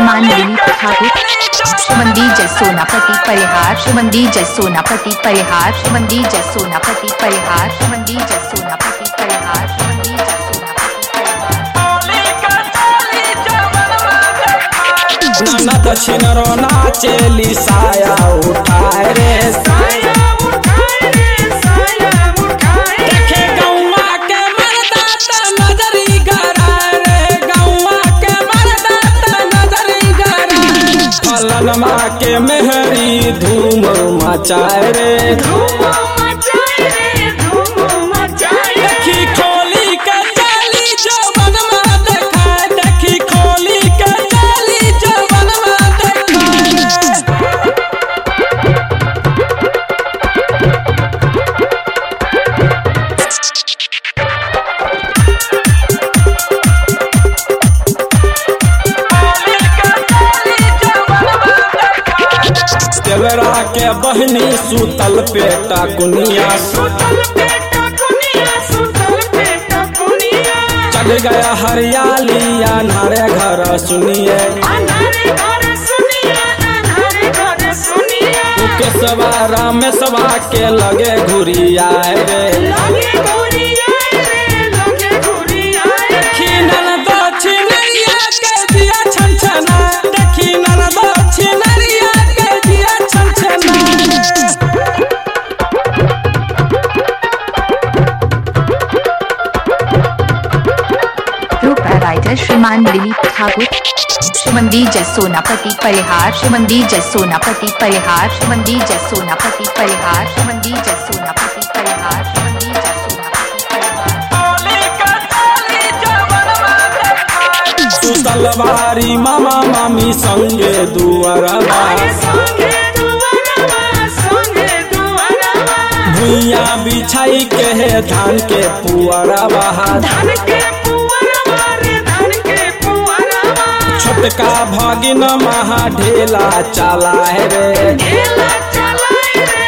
श्रीमान दिलीप ठाकुर श्रीमंदी जय सोनापति परिहार श्रीमंदी जय सोनापति परिहार श्रीमंदी जय सोनापति परिहार श्रीमंदी जय सोनापति परिहार श्रीमंदी जय सोनापति परिहार ननद छिनरो नाचेली साया उठाए रे देखे गौवा के मर्दा त नजरी गराए रे गौवा के मर्दा त नजरी गराए फलनमा के मेहरी धूम मचाए रे देखी खोली के चाली जवनमा देखाए देखी खोली के चाली जवनमा देखाए केवरा के बहनी सुतल पेटा कुनिया चढ़ गया हरियाली अनारे घर सुनिए के सवारा में सवा के लगे घुरिया रे देखी ननद छिनरिया के दिया छन छना देखी ननद छिनरिया के दिया छन छना ग्रुप राइटर श्रीमान दिलीप ठाकुर श्रीमंदी जय सोनापति परिहार श्रीमंदी जय सोनापति परिहार श्रीमंदी जय सोनापति परिहार श्रीमंदी जय सोनापति परिहार श्रीमंदी जय सोनापति परिहार सुतलवारी मामा मामी संगे दुअरबा भुइया बिछाई के है धान के पुअरबा छोटका भगिन महा ढेला चला है रे